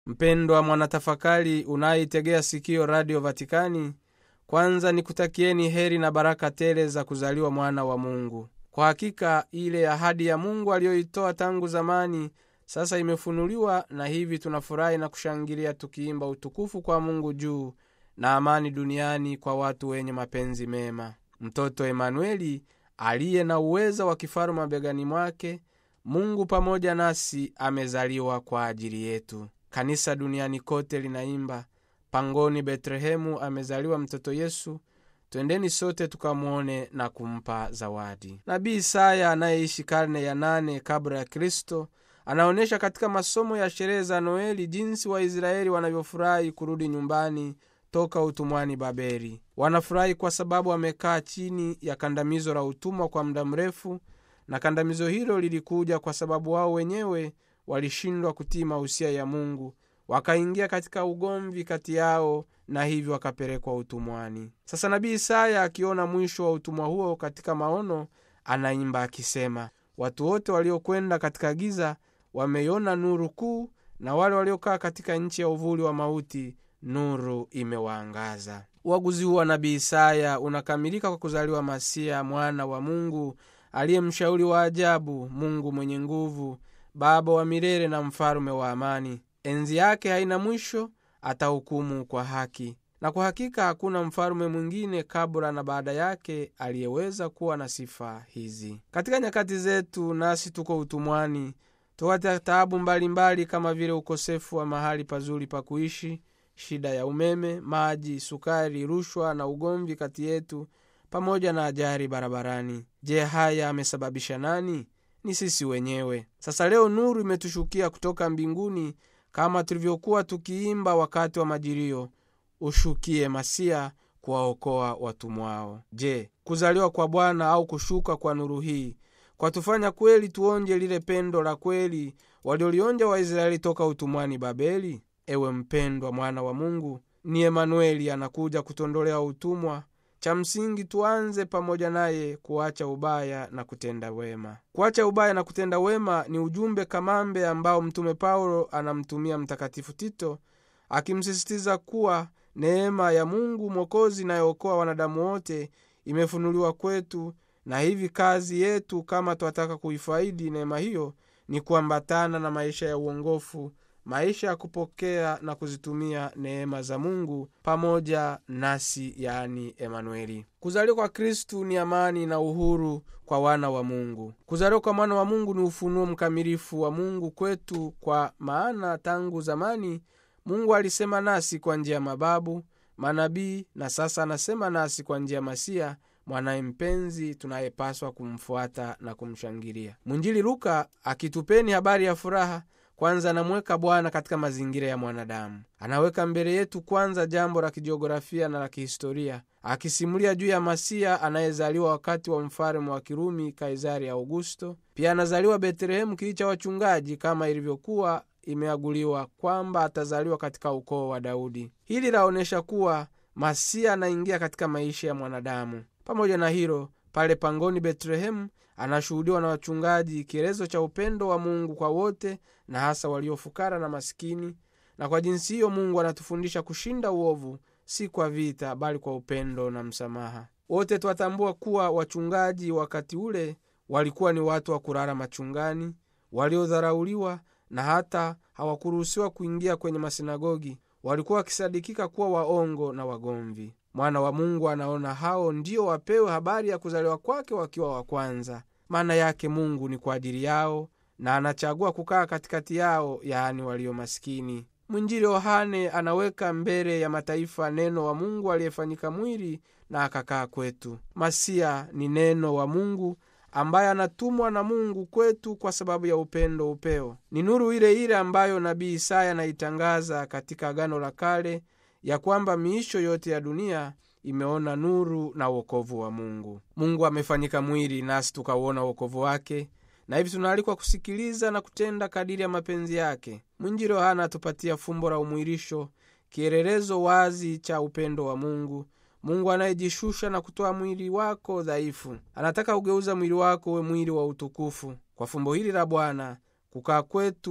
mpendwa mwanatafakari unayeitegea sikio radio vatikani kwanza nikutakieni heri na baraka tele za kuzaliwa mwana wa mungu kwa hakika ile ahadi ya mungu aliyoitoa tangu zamani sasa imefunuliwa na hivi tunafurahi na kushangilia tukiimba utukufu kwa mungu juu na amani duniani kwa watu wenye mapenzi mema mtoto emanueli aliye na uweza wa kifaru mabegani mwake mungu pamoja nasi amezaliwa kwa ajili yetu kanisa duniani kote linaimba pangoni betlehemu amezaliwa mtoto yesu twendeni sote tukamwone na kumpa zawadi nabii isaya anayeishi karne ya nane kabla ya kristo anaonyesha katika masomo ya sherehe za noeli jinsi waisraeli wanavyofurahi kurudi nyumbani toka utumwani babeli wanafurahi kwa sababu wamekaa chini ya kandamizo la utumwa kwa muda mrefu na kandamizo hilo lilikuja kwa sababu wao wenyewe walishindwa kutii mausia ya mungu wakaingia katika ugomvi kati yao na hivyo wakapelekwa utumwani sasa nabii isaya akiona mwisho wa utumwa huo katika maono anaimba akisema watu wote waliokwenda katika giza wameiona nuru kuu na wale waliokaa katika nchi ya uvuli wa mauti nuru imewaangaza uaguzi huu wa nabii isaya unakamilika kwa kuzaliwa masia mwana wa mungu aliye mshauri wa ajabu mungu mwenye nguvu baba wa milele na mfalume wa amani enzi yake haina mwisho atahukumu kwa haki na kwa hakika hakuna mfalume mwingine kabla na baada yake aliyeweza kuwa na sifa hizi katika nyakati zetu nasi tuko utumwani tupata taabu mbalimbali kama vile ukosefu wa mahali pazuri pa kuishi shida ya umeme maji sukari rushwa na ugomvi kati yetu pamoja na ajari barabarani je haya amesababisha nani ni sisi wenyewe sasa leo nuru imetushukia kutoka mbinguni kama tulivyokuwa tukiimba wakati wa majilio ushukie masia kuwaokoa watumwao je kuzaliwa kwa bwana au kushuka kwa nuru hii kwatufanya kweli tuonje lile pendo la kweli waliolionja waisraeli toka utumwani babeli ewe mpendwa mwana wa mungu ni emanueli anakuja kutondolea utumwa cha msingi tuanze pamoja naye kuacha ubaya na kutenda wema kuacha ubaya na kutenda wema ni ujumbe kamambe ambao mtume paulo anamtumia mtakatifu tito akimsisitiza kuwa neema ya mungu mwokozi inayookoa wanadamu wote imefunuliwa kwetu na hivi kazi yetu kama twataka kuifaidi neema hiyo ni kuambatana na maisha ya uongofu maisha ya kupokea na kuzitumia neema za mungu pamoja nasi yani emanueli kuzaliwa kwa kristu ni amani na uhuru kwa wana wa mungu kuzaliwa kwa mwana wa mungu ni ufunuo mkamilifu wa mungu kwetu kwa maana tangu zamani mungu alisema nasi kwa njia ya mababu manabii na sasa anasema nasi kwa njia ya masia mwanaye mpenzi tunayepaswa kumfuata na kumshangilia mwinjili luka akitupeni habari ya furaha kwanza anamweka bwana katika mazingira ya mwanadamu anaweka mbele yetu kwanza jambo la kijiografia na la kihistoria akisimulia juu ya masia anayezaliwa wakati wa mfalume wa kirumi kaisari augusto pia anazaliwa betlehemu kii cha wachungaji kama ilivyokuwa imeaguliwa kwamba atazaliwa katika ukoo wa daudi hili laonyesha kuwa masia anaingia katika maisha ya mwanadamu pamoja na hilo pale pangoni betlehemu anashuhudiwa na wachungaji kielezo cha upendo wa mungu kwa wote na hasa waliofukara na masikini na kwa jinsi hiyo mungu anatufundisha kushinda uovu si kwa vita bali kwa upendo na msamaha wote twatambua kuwa wachungaji wakati ule walikuwa ni watu wa kulala machungani waliodharauliwa na hata hawakuruhusiwa kuingia kwenye masinagogi walikuwa wakisadikika kuwa waongo na wagomvi mwana wa mungu anaona hao ndio wapewe habari ya kuzaliwa kwake wakiwa wa kwanza maana yake mungu ni kwa ajili yao na anachagua kukaa katikati yao yaani walio maskini mwinjili yohane anaweka mbele ya mataifa neno wa mungu aliyefanyika mwili na akakaa kwetu masia ni neno wa mungu ambaye anatumwa na mungu kwetu kwa sababu ya upendo upeo ni nuru ile ile ambayo nabii isaya anaitangaza katika agano la kale ya kwamba miisho yote ya dunia imeona nuru na uokovu wa mungu mungu amefanyika mwili nasi tukauona uokovu wake na hivi tunaalikwa kusikiliza na kutenda kadiri ya mapenzi yake mwinjili yohana atupatia fumbo la umwilisho kielelezo wazi cha upendo wa mungu mungu anayejishusha na kutoa mwili wako dhaifu anataka kugeuza mwili wako uwe mwili wa utukufu kwa fumbo hili la bwana kukaa kwetu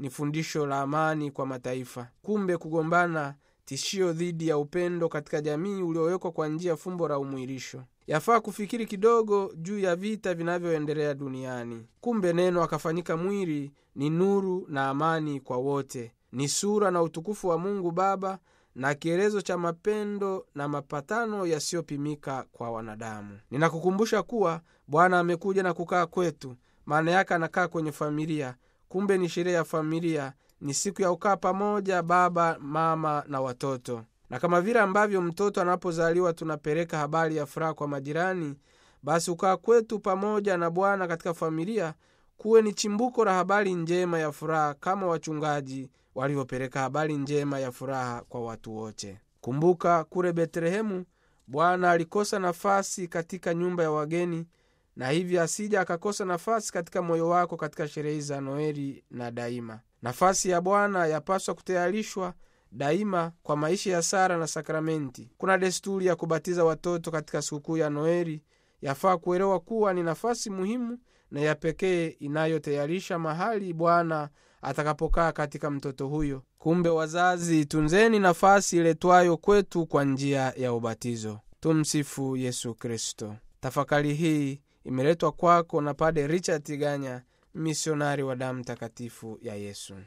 ni fundisho la amani kwa mataifa. Kumbe kugombana tishio dhidi ya upendo katika jamii uliowekwa kwa njia ya fumbo la umwilisho. Yafaa kufikiri kidogo juu ya vita vinavyoendelea duniani. Kumbe neno akafanyika mwili ni nuru na amani kwa wote, ni sura na utukufu wa Mungu Baba na kielezo cha mapendo na mapatano yasiyopimika kwa wanadamu. Ninakukumbusha kuwa Bwana amekuja na kukaa kwetu, maana yake anakaa kwenye familia. Kumbe ni sherehe ya familia, ni siku ya kukaa pamoja, baba, mama na watoto. Na kama vile ambavyo mtoto anapozaliwa tunapeleka habari ya furaha kwa majirani, basi ukaa kwetu pamoja na Bwana katika familia kuwe ni chimbuko la habari njema ya furaha, kama wachungaji walivyopeleka habari njema ya furaha kwa watu wote. Kumbuka kule Betlehemu Bwana alikosa nafasi katika nyumba ya wageni, na hivyo asija akakosa nafasi katika moyo wako katika sherehe za Noeli na daima. Nafasi ya Bwana yapaswa kutayarishwa daima kwa maisha ya sara na sakramenti. Kuna desturi ya kubatiza watoto katika sikukuu ya Noeli. Yafaa kuelewa kuwa ni nafasi muhimu na ya pekee inayotayarisha mahali Bwana atakapokaa katika mtoto huyo. Kumbe wazazi, tunzeni nafasi iletwayo kwetu kwa njia ya ubatizo. Tumsifu Yesu Kristo. Tafakari hii imeletwa kwako na Pade Richard Tiganya, misionari wa damu takatifu ya Yesu.